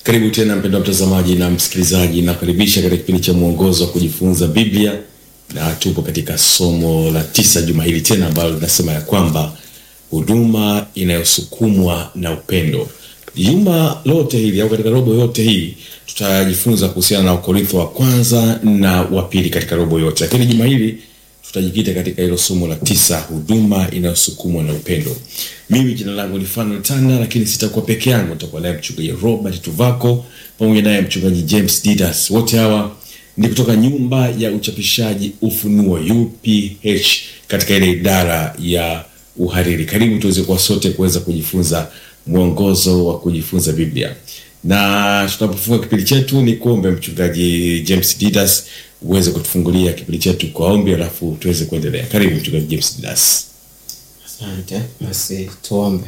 Karibu tena mpendwa mtazamaji na msikilizaji, nakaribisha katika kipindi cha mwongozo wa kujifunza Biblia, na tupo katika somo la tisa juma hili tena, ambalo linasema ya kwamba huduma inayosukumwa na upendo. Juma lote hili au katika robo yote hii tutajifunza kuhusiana na Wakorintho wa kwanza na wa pili katika robo yote, lakini juma hili tutajikita katika hilo somo la tisa, huduma inayosukumwa na upendo. Mimi jina langu ni Fanuel Tanda, lakini sitakuwa peke yangu, nitakuwa naye mchungaji Robert Tuvako pamoja naye mchungaji James Didas. Wote hawa ni kutoka nyumba ya uchapishaji Ufunuo UPH katika ile idara ya uhariri. Karibu tuweze kuwa sote kuweza kujifunza mwongozo wa kujifunza Biblia, na tunapofunga kipindi chetu ni kuombe mchungaji James Didas uweze kutufungulia kipindi chetu kwa ombi, alafu tuweze kuendelea. Karibu mchungaji James Didas. Asante. Basi tuombe.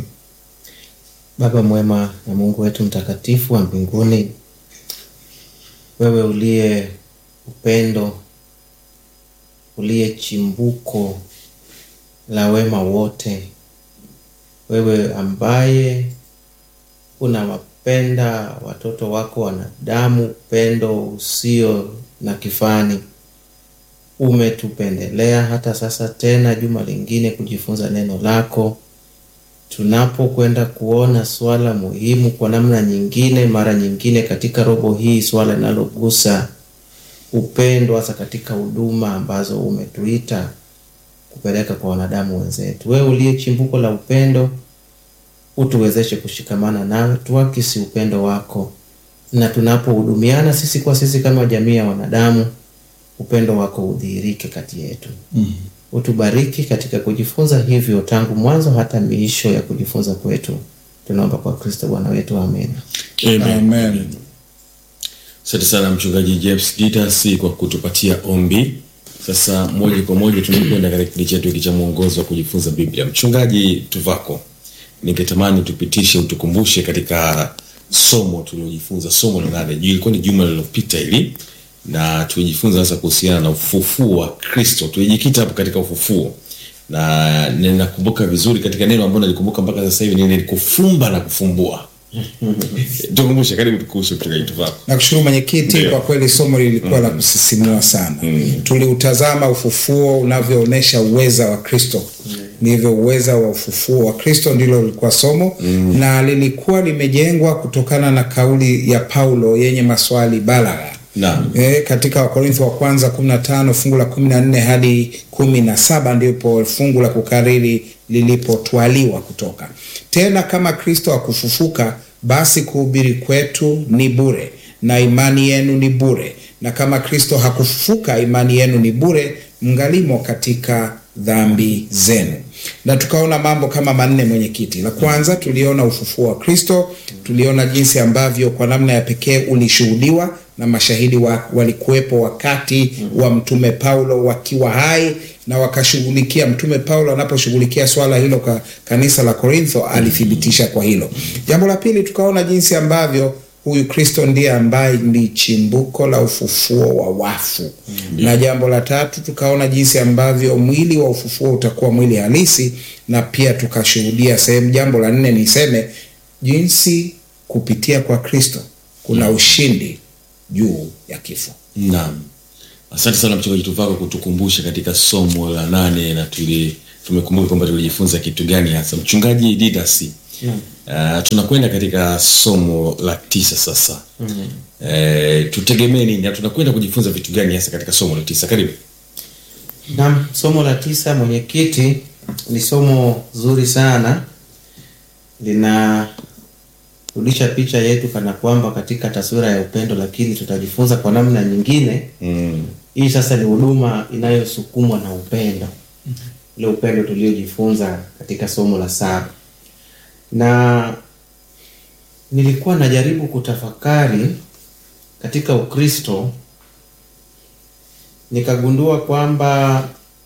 Baba mwema na Mungu wetu mtakatifu wa mbinguni, wewe uliye upendo, uliye chimbuko la wema wote, wewe ambaye unawapenda watoto wako wanadamu upendo usio na kifani umetupendelea hata sasa tena juma lingine kujifunza neno lako. Tunapokwenda kuona swala muhimu kwa namna nyingine, mara nyingine katika robo hii, swala linalogusa upendo, hasa katika huduma ambazo umetuita kupeleka kwa wanadamu wenzetu. Wewe uliye chimbuko la upendo, utuwezeshe kushikamana nawe, tuakisi upendo wako, na tunapohudumiana sisi kwa sisi kama jamii ya wanadamu upendo wako udhihirike kati yetu. mm. Utubariki katika kujifunza hivyo tangu mwanzo hata miisho ya kujifunza kwetu, tunaomba kwa Kristo Bwana wetu, amen. Amen. Asante sana mchungaji James Didas kwa kutupatia ombi. Sasa moja kwa moja tunakwenda katika kipindi chetu hiki cha mwongozo wa kujifunza Biblia. Mchungaji Tuvako, ningetamani tupitishe, utukumbushe katika somo tuliojifunza, somo la nane, ilikuwa ni juma lililopita hili na tulijifunza sasa kuhusiana na ufufuo wa Kristo. Tulijikita hapo katika ufufuo, na ninakumbuka vizuri katika neno ambalo nalikumbuka mpaka sasa hivi ni kufumba na kufumbua. Tukumbushe, karibu kuhusu mchungaji Tuvako. Nakushukuru mwenyekiti, Ndio. kwa kweli somo lilikuwa la kusisimua sana. Tuliutazama ufufuo unavyoonyesha uweza wa Kristo, ndivyo uweza wa ufufuo wa Kristo ndilo lilikuwa somo na lilikuwa limejengwa kutokana na kauli ya Paulo yenye maswali balagha Naam. E, katika Wakorintho wa kwanza 15 fungu la 14 hadi 17 ndipo fungu la kukariri lilipotwaliwa kutoka. Tena kama Kristo hakufufuka, basi kuhubiri kwetu ni bure na imani yenu ni bure, na kama Kristo hakufufuka, imani yenu ni bure, mngalimo katika dhambi zenu. Na tukaona mambo kama manne, mwenyekiti. La kwanza tuliona ufufuo wa Kristo, tuliona jinsi ambavyo kwa namna ya pekee ulishuhudiwa na mashahidi wa, walikuwepo wakati wa mtume Paulo wakiwa hai na wakashughulikia. Mtume Paulo anaposhughulikia swala hilo ka kanisa la Korintho alithibitisha kwa hilo. Jambo la pili tukaona jinsi ambavyo huyu Kristo ndiye ambaye ni chimbuko la ufufuo wa wafu na jambo la tatu tukaona jinsi ambavyo mwili wa ufufuo utakuwa mwili halisi, na pia tukashuhudia sehemu. Jambo la nne niseme jinsi kupitia kwa Kristo kuna ushindi juu ya kifo. Naam, asante sana mchungaji Tuvako kutukumbusha katika somo la nane, na tuli tumekumbuka kwamba tulijifunza kitu gani hasa. Mchungaji Didas, uh, tunakwenda katika somo la tisa sasa. Eh, tutegemee nini na tunakwenda kujifunza vitu gani hasa katika somo la tisa? Karibu. Naam, somo la tisa, mwenyekiti, ni somo zuri sana, linarudisha picha yetu kana kwamba katika taswira ya upendo, lakini tutajifunza kwa namna nyingine. Mm. Hii sasa ni huduma inayosukumwa na upendo, ule upendo tuliojifunza katika somo la saba, na nilikuwa najaribu kutafakari katika Ukristo nikagundua kwamba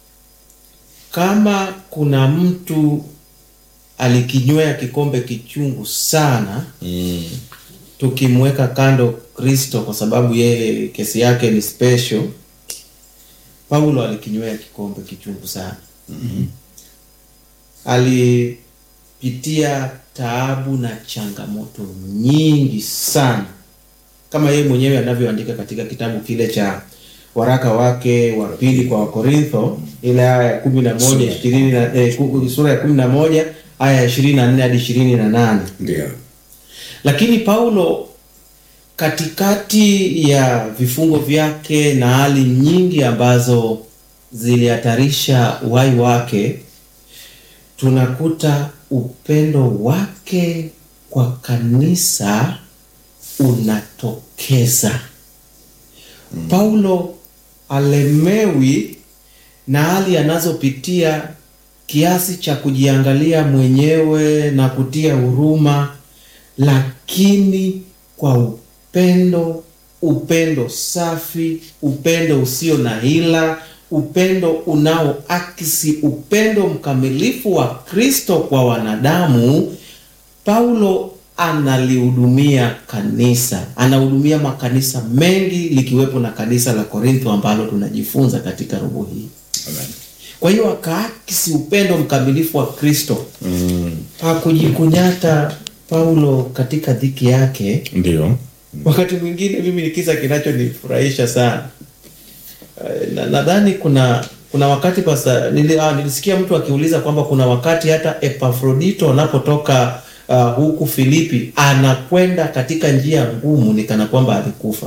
kama kuna mtu alikinywea kikombe kichungu sana, Mm. tukimweka kando Kristo kwa sababu yeye kesi yake ni special, Paulo alikinywea kikombe kichungu sana. Ali anapitia taabu na changamoto nyingi sana kama yeye mwenyewe anavyoandika katika kitabu kile cha waraka wake wa pili kwa Wakorintho ile aya ya kumi na moja ishirini na eh, ku- sura ya kumi na moja aya ya ishirini na nne hadi ishirini na nane Ndio. lakini Paulo katikati ya vifungo vyake na hali nyingi ambazo zilihatarisha uhai wake, tunakuta upendo wake kwa kanisa unatokeza. Paulo alemewi na hali anazopitia kiasi cha kujiangalia mwenyewe na kutia huruma, lakini kwa upendo, upendo safi, upendo usio na hila, upendo unaoakisi upendo mkamilifu wa Kristo kwa wanadamu. Paulo analihudumia kanisa, anahudumia makanisa mengi likiwepo na kanisa la Korintho ambalo tunajifunza katika robo hii. Amen. Kwa hiyo akaakisi upendo mkamilifu wa Kristo. Mm, Hakujikunyata Paulo katika dhiki yake. ndio. Wakati mwingine mimi ni kisa kinachonifurahisha sana. Eh, na- Nadhani kuna kuna wakati pasa, nili, ah, nilisikia mtu akiuliza kwamba kuna wakati hata Epafrodito anapotoka ah, huku Filipi anakwenda katika njia ngumu, ni kana kwamba alikufa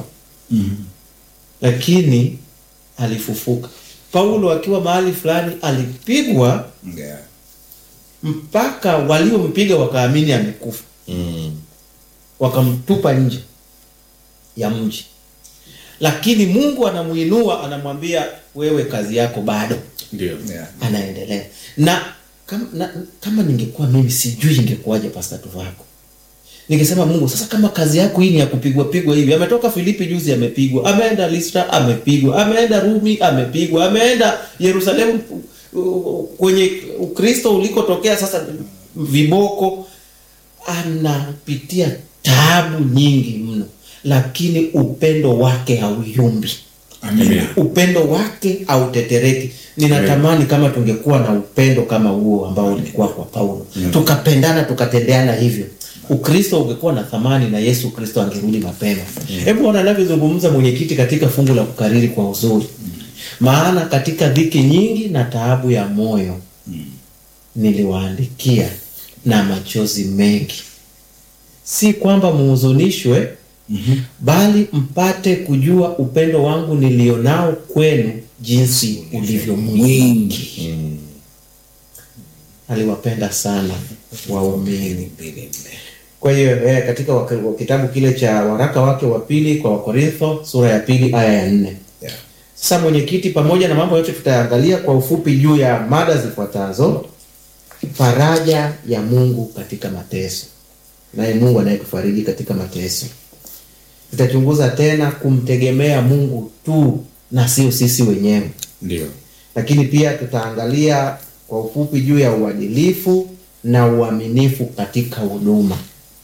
lakini alifufuka. Paulo akiwa mahali fulani alipigwa Yeah. mpaka waliompiga wakaamini amekufa, Mm, wakamtupa nje ya mji, lakini Mungu anamuinua, anamwambia wewe, kazi yako bado. ndio. Yeah. Anaendelea na kama, na, kama ningekuwa mimi sijui ingekuwaje Pastor Tuvako. Ningesema Mungu, sasa kama kazi yako hii ni ya kupigwa pigwa hivi, ametoka Filipi juzi amepigwa, ameenda Listra amepigwa, ameenda Rumi amepigwa, ameenda Yerusalemu uh, kwenye Ukristo ulikotokea sasa viboko, anapitia taabu nyingi mno, lakini upendo wake hauyumbi Amina. upendo wake hautetereki. Ninatamani kama tungekuwa na upendo kama huo ambao ulikuwa kwa Paulo, tukapendana tukatendeana hivyo, Ukristo ungekuwa na thamani na Yesu Kristo angerudi mapema. Hebu ona anavyozungumza mwenyekiti katika fungu la kukariri kwa uzuri, maana katika dhiki nyingi na taabu ya moyo niliwaandikia na machozi mengi, si kwamba muhuzunishwe bali mpate kujua upendo wangu nilionao kwenu jinsi ulivyo mwingi. Aliwapenda sana waumini. Kwa hiyo eh, katika wak- kitabu kile cha waraka wake wa pili kwa Wakorintho sura ya pili aya ya nne. Yeah. Sasa mwenyekiti, pamoja na mambo yote tutaangalia kwa ufupi juu ya mada zifuatazo: faraja ya Mungu katika mateso, naye Mungu anayetufariji katika mateso. Tutachunguza tena kumtegemea Mungu tu na sio sisi wenyewe, Ndio. lakini pia tutaangalia kwa ufupi juu ya uadilifu na uaminifu katika huduma,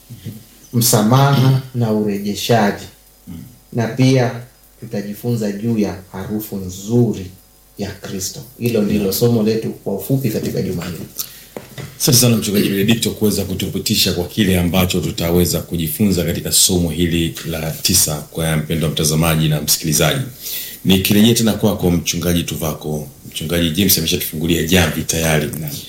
msamaha na urejeshaji, na pia tutajifunza juu ya harufu nzuri ya Kristo. Hilo ndilo somo letu kwa ufupi katika juma hili. Asante sana mchungaji Benedikto kuweza kutupitisha kwa kile ambacho tutaweza kujifunza katika somo hili la tisa kwa mpendwa mtazamaji na msikilizaji. Nikirejea tena kwako mchungaji Tuvako, mchungaji James ameshatufungulia jamvi tayari.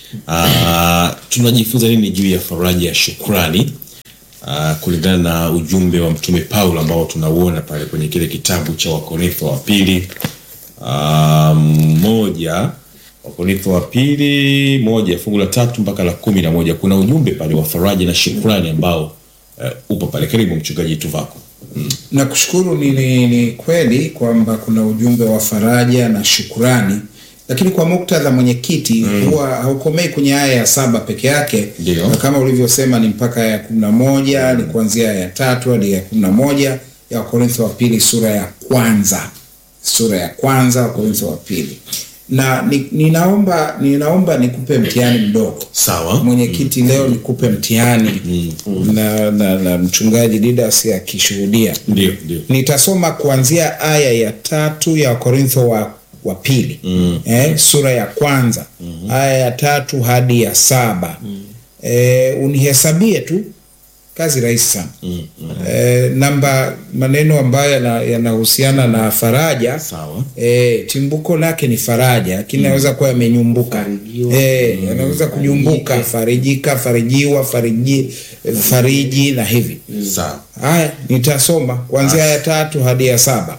Ah, tunajifunza nini juu ya faraja ya shukrani ah, kulingana na ujumbe wa mtume Paulo ambao tunauona pale kwenye kile kitabu cha Wakorintho wa pili Ah, moja Wakorintho wa pili moja fungu la tatu mpaka la kumi na moja kuna ujumbe pale wa faraja na shukrani ambao uh, upo pale. Karibu mchungaji Tuvako. Mm. Nakushukuru. Ni, ni, ni kweli kwamba kuna ujumbe wa faraja na shukurani, lakini kwa muktadha mwenyekiti, huwa haukomei kwenye aya ya saba peke yake, Ndio. na kama ulivyosema ni mpaka aya ya kumi na moja ni kuanzia aya ya tatu hadi ya kumi na moja ya Wakorintho wa pili sura ya kwanza sura ya kwanza Wakorintho wa pili na ni, ninaomba ninaomba nikupe mtihani mdogo Sawa. mwenyekiti leo nikupe mtihani na, na, na mchungaji Didas akishuhudia Ndio, ndio. nitasoma kuanzia aya ya tatu ya Wakorintho wa, wa pili Mm. eh, sura ya kwanza aya ya tatu hadi ya saba e, unihesabie tu kazi rahisi sana Mm, mm. e, namba maneno ambayo yana- yanahusiana na faraja Sawa. e, chimbuko lake ni faraja lakini naweza kuwa yamenyumbuka Farijiwa. e, yanaweza kunyumbuka farijika farijiwa fariji, fariji na hivi Sawa. haya nitasoma kuanzia ya tatu hadi ya saba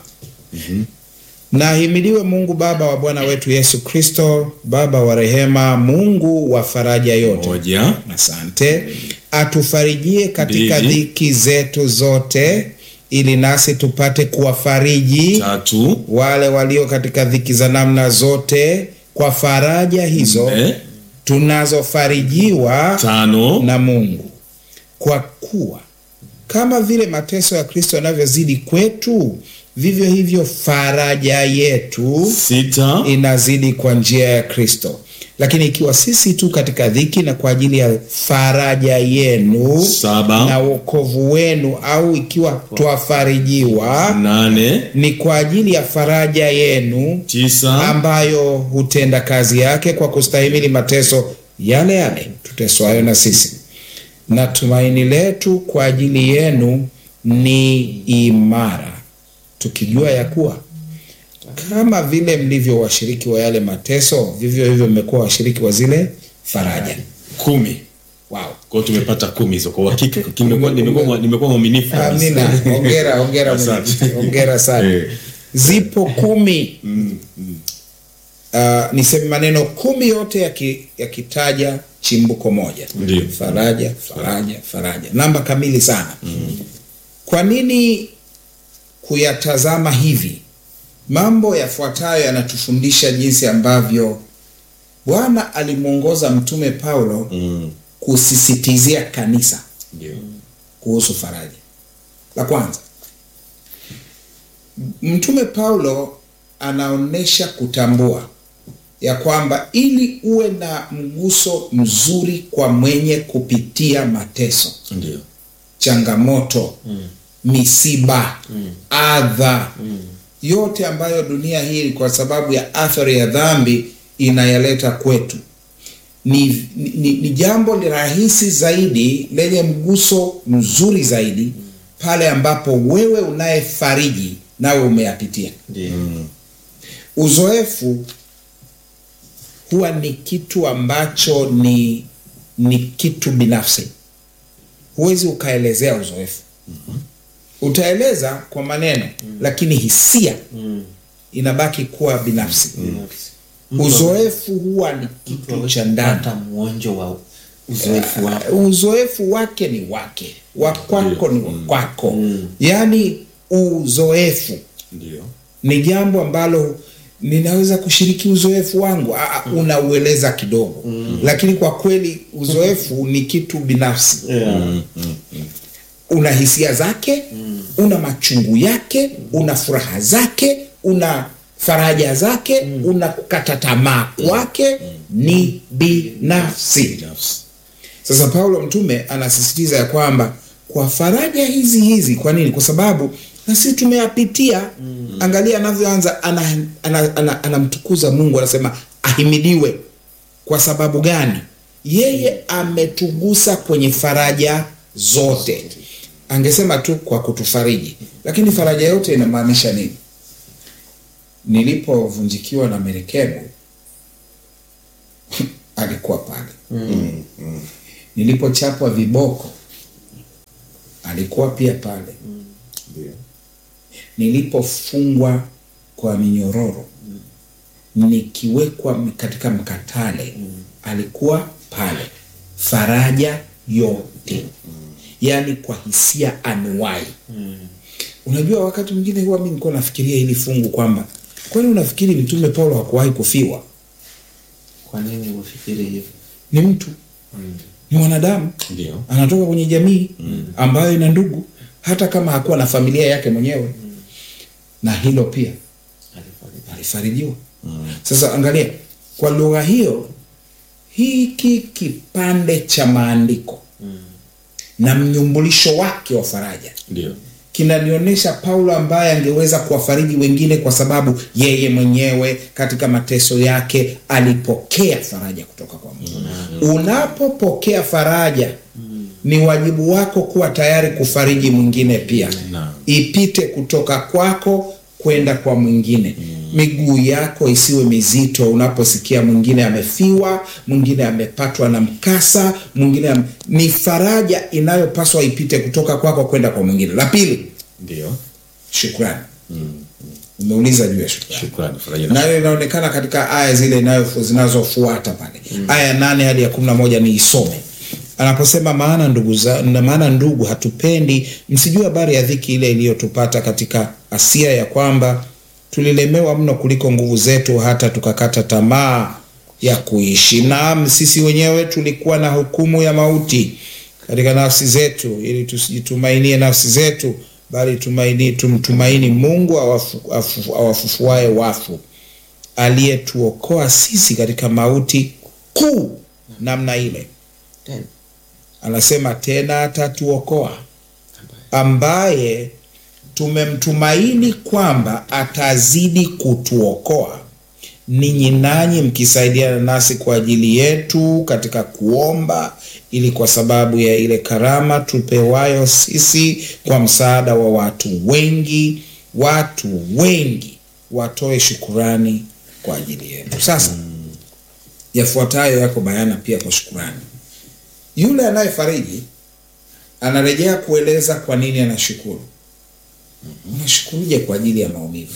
na ahimidiwe mungu baba wa bwana wetu yesu kristo baba wa rehema mungu wa faraja yote Moja. asante atufarijie katika Mbili. dhiki zetu zote ili nasi tupate kuwafariji Tatu. wale walio katika dhiki za namna zote kwa faraja hizo Nne. tunazofarijiwa Tano. na mungu kwa kuwa kama vile mateso ya kristo yanavyozidi kwetu vivyo hivyo faraja yetu Sita. inazidi kwa njia ya kristo lakini ikiwa sisi tu katika dhiki na kwa ajili ya faraja yenu Saba. na wokovu wenu au ikiwa twafarijiwa Nane. ni kwa ajili ya faraja yenu Tisa. ambayo hutenda kazi yake kwa kustahimili mateso yale yale tuteswayo na sisi na tumaini letu kwa ajili yenu ni imara tukijua ya kuwa kama vile mlivyo washiriki wa yale mateso vivyo hivyo mmekuwa washiriki wa zile faraja Kumi. wow. Kwa hiyo tumepata kumi hizo. Kwa uhakika nimekuwa nimekuwa nimekuwa mwaminifu. kabisa. amina ongera ongera Asante. mwenyekiti. ongera sana Eh. zipo kumi Mm, mm. uh, niseme maneno kumi yote yaki- yakitaja chimbuko moja Ndio. faraja faraja faraja namba kamili sana kwa nini kuyatazama hivi mambo yafuatayo yanatufundisha jinsi ambavyo bwana alimwongoza mtume paulo Mm. kusisitizia kanisa Ndio. kuhusu faraja la kwanza mtume paulo anaonyesha kutambua ya kwamba ili uwe na mguso mzuri kwa mwenye kupitia mateso Ndio. changamoto mm. misiba mm. adha mm. yote ambayo dunia hii kwa sababu ya athari ya dhambi inayaleta kwetu ni, ni, ni jambo ni rahisi zaidi lenye mguso mzuri zaidi pale ambapo wewe unayefariji nawe umeyapitia Ndio. uzoefu huwa ni kitu ambacho ni ni kitu binafsi huwezi ukaelezea uzoefu utaeleza kwa maneno lakini hisia inabaki kuwa binafsi Binafsi. uzoefu huwa ni Mtu kitu hawezi cha ndani kupata mwonjo wa uzoefu wako. uzoefu wake ni wake wa kwako ni wa kwako yaani uzoefu Ndio. ni jambo ambalo ninaweza kushiriki uzoefu wangu Aa, unaueleza kidogo mm. lakini kwa kweli uzoefu ni kitu binafsi Yeah. Mm, mm. una hisia zake mm. una machungu yake una furaha zake una faraja zake mm. una kukata tamaa kwake ni binafsi Binafsi. sasa paulo mtume anasisitiza ya kwamba kwa faraja hizi hizi kwa nini kwa sababu na sisi tumeyapitia mm. angalia anavyoanza anamtukuza ana, ana, anamtukuza mungu anasema ahimidiwe kwa sababu gani yeye ametugusa kwenye faraja zote angesema tu kwa kutufariji lakini faraja yote inamaanisha nini nilipovunjikiwa na merekebu alikuwa pale Mm, mm. nilipochapwa viboko alikuwa pia pale Ndio. nilipofungwa kwa minyororo nikiwekwa katika mkatale alikuwa pale faraja yote yaani kwa hisia anuwai unajua wakati mwingine huwa mi nilikuwa nafikiria hili fungu kwamba kwani unafikiri mtume paulo hakuwahi kufiwa Kwa nini ufikiri hivyo? ni mtu ni mwanadamu Ndio. anatoka kwenye jamii ambayo ina ndugu hata kama hakuwa na familia yake mwenyewe na hilo pia Alifariki. alifarijiwa sasa angalia kwa lugha hiyo hiki kipande cha maandiko na mnyumbulisho wake wa faraja Ndio. kinanionyesha Paulo ambaye angeweza kuwafariji wengine kwa sababu yeye mwenyewe katika mateso yake alipokea faraja kutoka kwa Mungu. Unapopokea faraja, ni wajibu wako kuwa tayari kufariji mwingine pia, Naam. ipite kutoka kwako kwenda kwa mwingine. Miguu yako isiwe mizito unaposikia mwingine amefiwa, mwingine amepatwa na mkasa, mwingine am... ni faraja inayopaswa ipite kutoka kwako kwenda kwa mwingine. La pili, Ndio, shukrani. Umeuliza juu ya shukrani shukrani. Faraja na nayo inaonekana katika aya zile inayo- zinazofuata pale aya nane hadi ya kumi na moja ni isome anaposema maana ndugu za, na maana ndugu hatupendi msijue habari ya dhiki ile iliyotupata katika asia ya kwamba tulilemewa mno kuliko nguvu zetu hata tukakata tamaa ya kuishi naam sisi wenyewe tulikuwa na hukumu ya mauti katika nafsi zetu ili tusijitumainie nafsi zetu bali tumaini, tumtumaini mungu awafu, afu, awafufuae wafu aliyetuokoa sisi katika mauti kuu namna ile Tena. anasema tena atatuokoa ambaye tumemtumaini kwamba atazidi kutuokoa ninyi nanyi mkisaidiana nasi kwa ajili yetu katika kuomba ili kwa sababu ya ile karama tupewayo sisi kwa msaada wa watu wengi watu wengi watoe shukurani kwa ajili yetu sasa yafuatayo yako bayana pia kwa shukurani yule anayefariji anarejea kueleza kwa nini anashukuru unashukuruje kwa ajili ya maumivu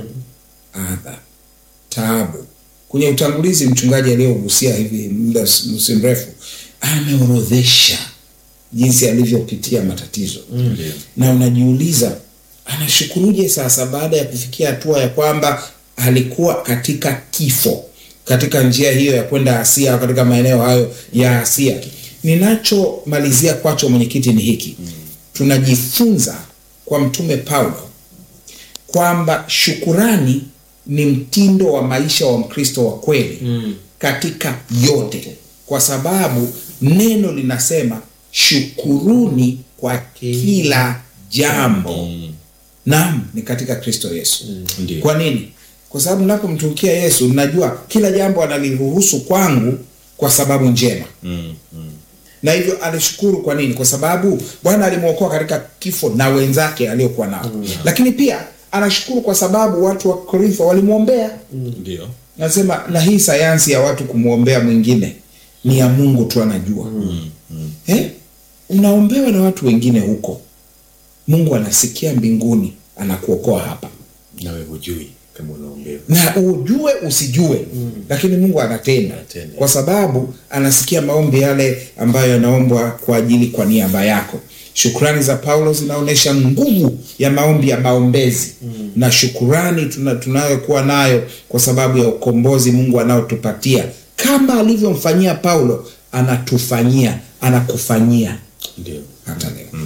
adha taabu kwenye utangulizi mchungaji aliyogusia hivi muda si mrefu ameorodhesha jinsi alivyopitia matatizo Ndio. na unajiuliza anashukuruje sasa baada ya kufikia hatua ya kwamba alikuwa katika kifo katika njia hiyo ya kwenda asia au katika maeneo hayo ya asia ninachomalizia kwacho mwenyekiti ni hiki tunajifunza kwa mtume paulo kwamba shukurani ni mtindo wa maisha wa mkristo wa kweli Mm. katika yote kwa sababu neno linasema shukuruni kwa kila jambo Mm. naam ni katika kristo yesu Ndio. kwa nini kwa sababu napomtumikia yesu najua kila jambo analiruhusu kwangu kwa sababu njema Mm. Mm. na hivyo alishukuru kwa nini kwa sababu bwana alimwokoa katika kifo na wenzake aliokuwa nao lakini pia anashukuru kwa sababu watu wa korintho walimwombea Ndio. nasema na hii sayansi ya watu kumwombea mwingine ni ya mungu tu anajua Mm. Mm. eh? unaombewa na watu wengine huko mungu anasikia mbinguni anakuokoa hapa Nawe hujui kama unaombewa. na ujue usijue mm. lakini mungu anatenda Anatenda. kwa sababu anasikia maombi yale ambayo yanaombwa kwa ajili kwa niaba yako shukrani za paulo zinaonyesha nguvu ya maombi ya maombezi mm. na shukurani tuna, tunayokuwa nayo kwa sababu ya ukombozi mungu anaotupatia kama alivyomfanyia paulo anatufanyia anakufanyia Ndio. hata leo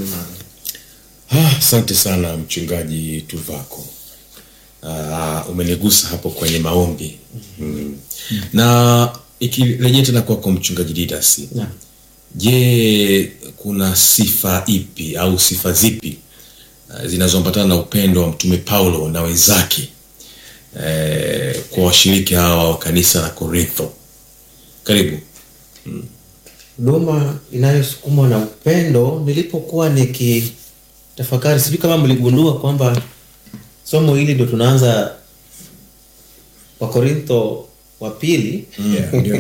Ah, Asante sana mchungaji Tuvako. Ah, umenigusa hapo kwenye maombi mm. na ikirejea tena kwako mchungaji Didas, Naam. je, kuna sifa ipi au sifa zipi ah, zinazoambatana na upendo wa mtume Paulo na wenzake eh, kwa washiriki hawa wa kanisa la Korintho? Karibu. huduma inayosukumwa na upendo nilipokuwa nikitafakari sijui kama mligundua kwamba somo hili ndo tunaanza wakorintho wa pili Yeah, ndio.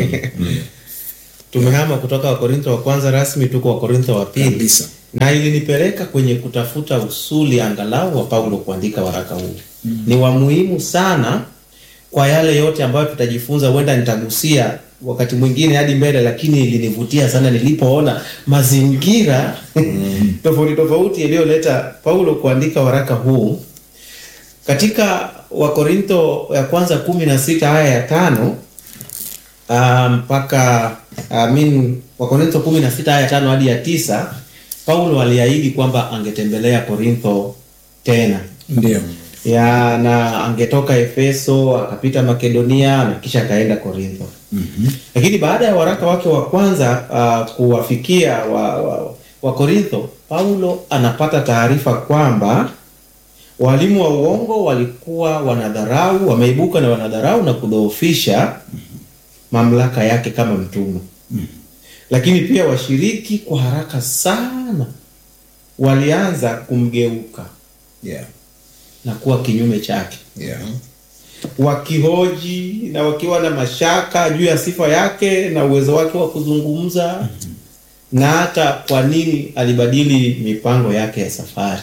tumehama kutoka wakorintho wa kwanza rasmi tuko wakorintho wa pili Kabisa. na ilinipeleka kwenye kutafuta usuli angalau wa paulo kuandika waraka huu mm. ni wa muhimu sana kwa yale yote ambayo tutajifunza huenda nitagusia wakati mwingine hadi mbele lakini ilinivutia sana nilipoona mazingira tofauti tofauti yaliyoleta paulo kuandika waraka huu katika wakorintho ya kwanza kumi na sita aya ya tano ah, mpaka I mean, wakorintho kumi na sita aya ya tano hadi ya tisa paulo aliahidi kwamba angetembelea korintho tena ndio ya na angetoka efeso akapita makedonia na kisha akaenda korintho mm-hmm. lakini baada ya waraka wake wa kwanza uh, kuwafikia wa, wa, wa Korintho, Paulo anapata taarifa kwamba walimu wa uongo walikuwa wanadharau, wameibuka na wanadharau na kudhoofisha mamlaka yake kama mtume. Lakini pia washiriki kwa haraka sana walianza kumgeuka Yeah. na kuwa kinyume chake, Yeah. wakihoji na wakiwa na mashaka juu ya sifa yake na uwezo wake wa kuzungumza na hata kwa nini alibadili mipango yake ya safari.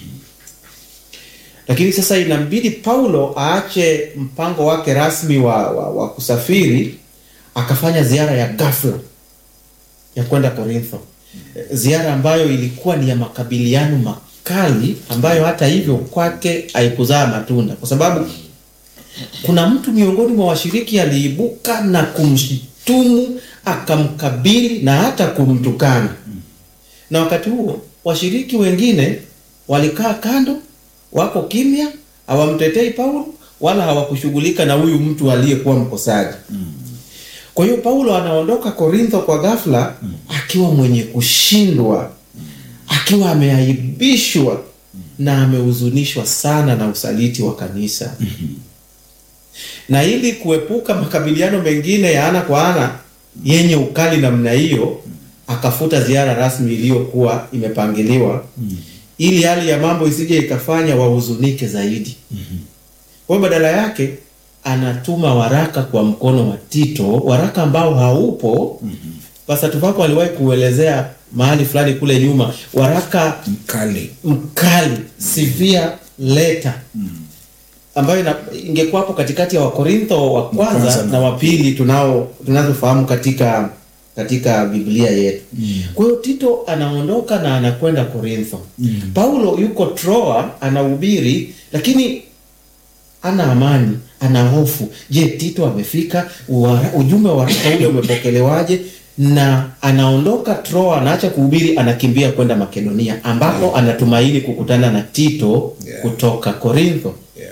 Lakini sasa inambidi Paulo aache mpango wake rasmi wa, wa, wa kusafiri akafanya ziara ya ghafla ya kwenda Korintho, ziara ambayo ilikuwa ni ya makabiliano makali, ambayo hata hivyo kwake haikuzaa matunda, kwa sababu kuna mtu miongoni mwa washiriki aliibuka na kumshtumu, akamkabili na hata kumtukana. Na wakati huo washiriki wengine walikaa kando, wako kimya, hawamtetei Paulo wala hawakushughulika na huyu mtu aliyekuwa mkosaji. Kwa hiyo Paulo anaondoka Korintho kwa ghafla akiwa mwenye kushindwa, akiwa ameaibishwa na amehuzunishwa sana na usaliti wa kanisa. Na ili kuepuka makabiliano mengine ya ana kwa ana yenye ukali namna hiyo, akafuta ziara rasmi iliyokuwa imepangiliwa ili hali ya mambo isije ikafanya wahuzunike zaidi. Kwa hiyo badala yake anatuma waraka kwa mkono wa Tito, waraka ambao haupo. Pastor Tuvako aliwahi kuelezea mahali fulani kule nyuma, waraka Mkali. mkali, severe letter ambayo ina- ingekuwa hapo katikati ya Wakorintho wa kwanza Kwanza na- na wa pili tunao tunazofahamu katika katika Biblia yetu. Kwa hiyo Tito anaondoka na anakwenda Korintho. Paulo yuko Troa anahubiri, lakini ana amani, ana hofu. Je, Tito amefika? Wara- Ujumbe wa waraka ule umepokelewaje? Na anaondoka Troa, anaacha kuhubiri, anakimbia kwenda Makedonia, ambapo anatumaini kukutana na Tito Yeah. kutoka Korintho. Yeah.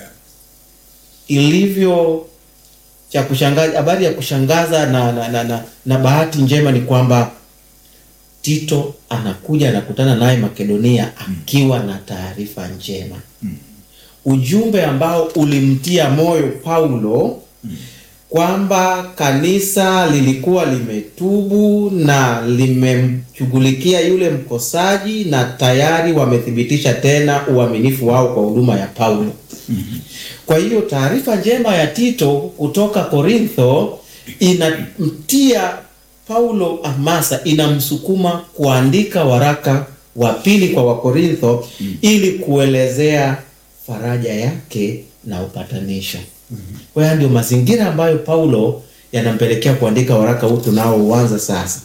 Ilivyo cha kushangaza, habari ya kushangaza na, na, na, na, na bahati njema ni kwamba Tito anakuja anakutana naye Makedonia akiwa na taarifa njema ujumbe ambao ulimtia moyo Paulo kwamba kanisa lilikuwa limetubu na limemshughulikia yule mkosaji na tayari wamethibitisha tena uaminifu wao kwa huduma ya Paulo. Kwa hiyo taarifa njema ya Tito kutoka Korintho inamtia Paulo hamasa, inamsukuma kuandika waraka wa pili kwa Wakorintho ili kuelezea faraja yake na upatanisho. Kwa hiyo ndio mazingira ambayo Paulo yanampelekea kuandika waraka huu tunaouanza sasa.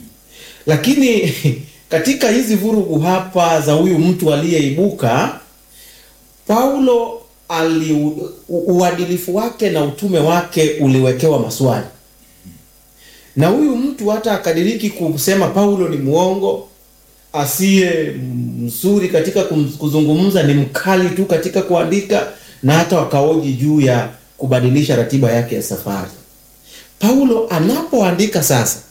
Lakini katika hizi vurugu hapa za huyu mtu aliyeibuka, Paulo ali u- uadilifu wake na utume wake uliwekewa maswali, na huyu mtu hata akadiriki kusema Paulo ni mwongo, asiye mzuri katika kum- kuzungumza, ni mkali tu katika kuandika, na hata wakaoji juu ya kubadilisha ratiba yake ya safari. Paulo anapoandika sasa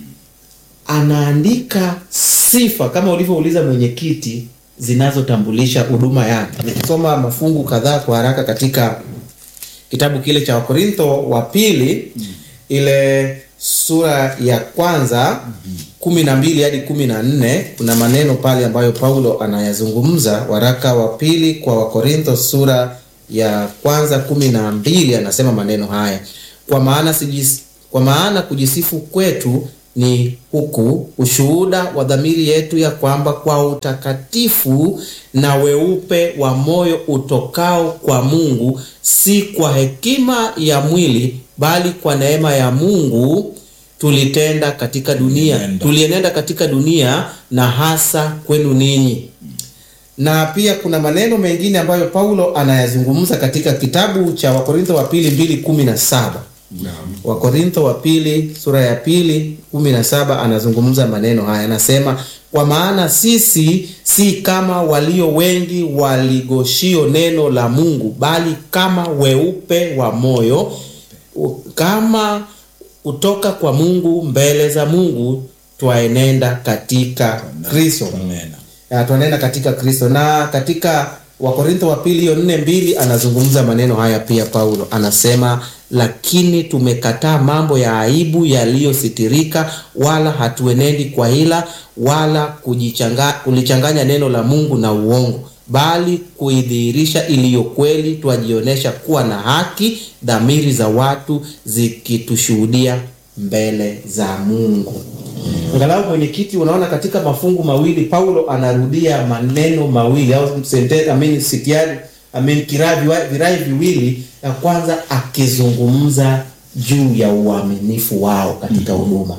anaandika sifa kama ulivyouliza mwenyekiti, zinazotambulisha huduma yake. Nikisoma mafungu kadhaa kwa haraka katika kitabu kile cha Wakorintho wa pili ile sura ya kwanza kumi na mbili hadi kumi na nne kuna maneno pale ambayo Paulo anayazungumza. Waraka wa pili kwa Wakorintho sura ya kwanza kumi na mbili anasema maneno haya, kwa maana sijis, kwa maana kujisifu kwetu ni huku ushuhuda wa dhamiri yetu ya kwamba kwa utakatifu na weupe wa moyo utokao kwa Mungu, si kwa hekima ya mwili, bali kwa neema ya Mungu tulitenda katika dunia, Tulienenda. tulienenda katika dunia na hasa kwenu ninyi. Na pia kuna maneno mengine ambayo Paulo anayazungumza katika kitabu cha Wakorintho wa pili mbili kumi na saba. Wakorintho wa pili sura ya pili kumi na saba anazungumza maneno haya, anasema kwa maana sisi si kama walio wengi waligoshio neno la Mungu, bali kama weupe wa moyo, u- kama kutoka kwa Mungu mbele za Mungu twaenenda katika Kristo. Amen. Ya, twaenenda katika Kristo. Na katika Wakorintho wa pili hiyo nne mbili anazungumza maneno haya pia. Paulo anasema lakini tumekataa mambo ya aibu yaliyositirika, wala hatuenendi kwa hila wala kujichanga, kulichanganya neno la Mungu na uongo, bali kuidhihirisha iliyo kweli, twajionyesha kuwa na haki, dhamiri za watu zikitushuhudia mbele za Mungu. Angalau mwenyekiti, unaona katika mafungu mawili Paulo anarudia maneno mawili au sentence, I mean, sitiari I mean, kirai viwa- virai viwili. Ya kwanza akizungumza juu ya uaminifu wao katika huduma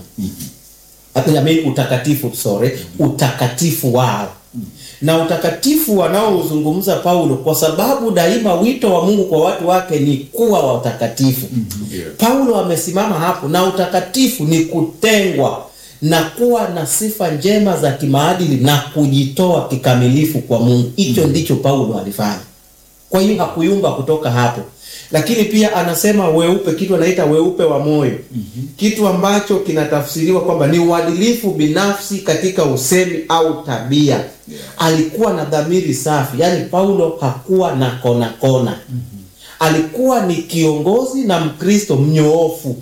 I mean, utakatifu sorry, utakatifu wao na utakatifu wanaozungumza Paulo, kwa sababu daima wito wa Mungu kwa watu wake ni kuwa watakatifu. Paulo amesimama hapo, na utakatifu ni kutengwa na kuwa na sifa njema za kimaadili na kujitoa kikamilifu kwa Mungu. Hicho ndicho Paulo alifanya. Kwa hiyo hakuyumba kutoka hapo, lakini pia anasema weupe, kitu anaita weupe wa moyo, kitu ambacho kinatafsiriwa kwamba ni uadilifu binafsi katika usemi au tabia. Alikuwa na dhamiri safi, yaani Paulo hakuwa na kona kona. Alikuwa ni kiongozi na Mkristo mnyoofu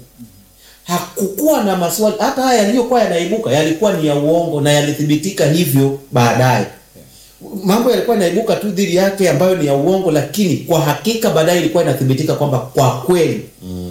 hakukuwa na maswali. Hata haya yaliyokuwa yanaibuka yalikuwa ni ya uongo na yalithibitika hivyo baadaye. Mambo yalikuwa yanaibuka tu dhidi yake ambayo ni ya uongo, lakini kwa hakika baadaye ilikuwa inathibitika kwamba kwa kweli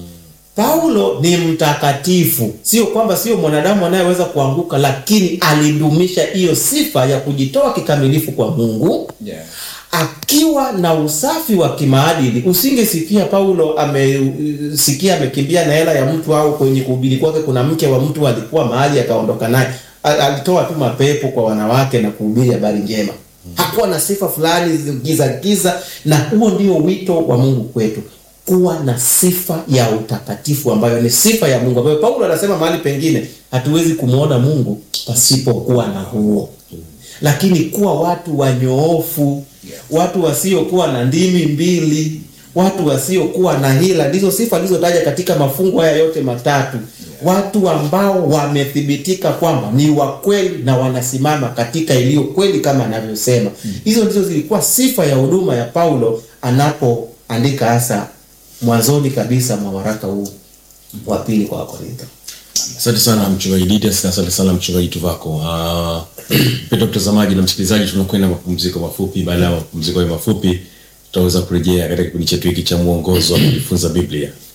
Paulo ni mtakatifu. Sio kwamba sio mwanadamu anayeweza kuanguka, lakini alidumisha hiyo sifa ya kujitoa kikamilifu kwa Mungu Yeah. akiwa na usafi wa kimaadili. Usingesikia Paulo amesikia amekimbia na hela ya mtu au kwenye kuhubiri kwake kuna mke wa mtu alikuwa mahali akaondoka naye. A- Alitoa tu mapepo kwa wanawake na kuhubiri habari njema. Hakuwa na sifa fulani giza giza, na huo ndio wito wa Mungu kwetu, kuwa na sifa ya utakatifu ambayo ni sifa ya Mungu, ambayo Paulo anasema mahali pengine hatuwezi kumwona Mungu pasipokuwa na huo lakini kuwa watu wanyoofu, watu wasiokuwa na ndimi mbili, watu wasiokuwa na hila, ndizo sifa alizotaja katika mafungu haya yote matatu. Watu ambao wamethibitika kwamba ni wa kweli na wanasimama katika iliyo kweli kama anavyosema. Hizo ndizo zilikuwa sifa ya huduma ya Paulo anapoandika hasa mwanzoni kabisa mwa waraka huu wa pili kwa Wakorintho. Asante sana mchungaji Didas na asante sana mchungaji Tuvako. Uh, mpendwa mtazamaji na msikilizaji, tunakwenda mapumziko mafupi. Baada ya mapumziko hayo mafupi, tutaweza kurejea katika kipindi chetu hiki cha mwongozo wa kujifunza Biblia.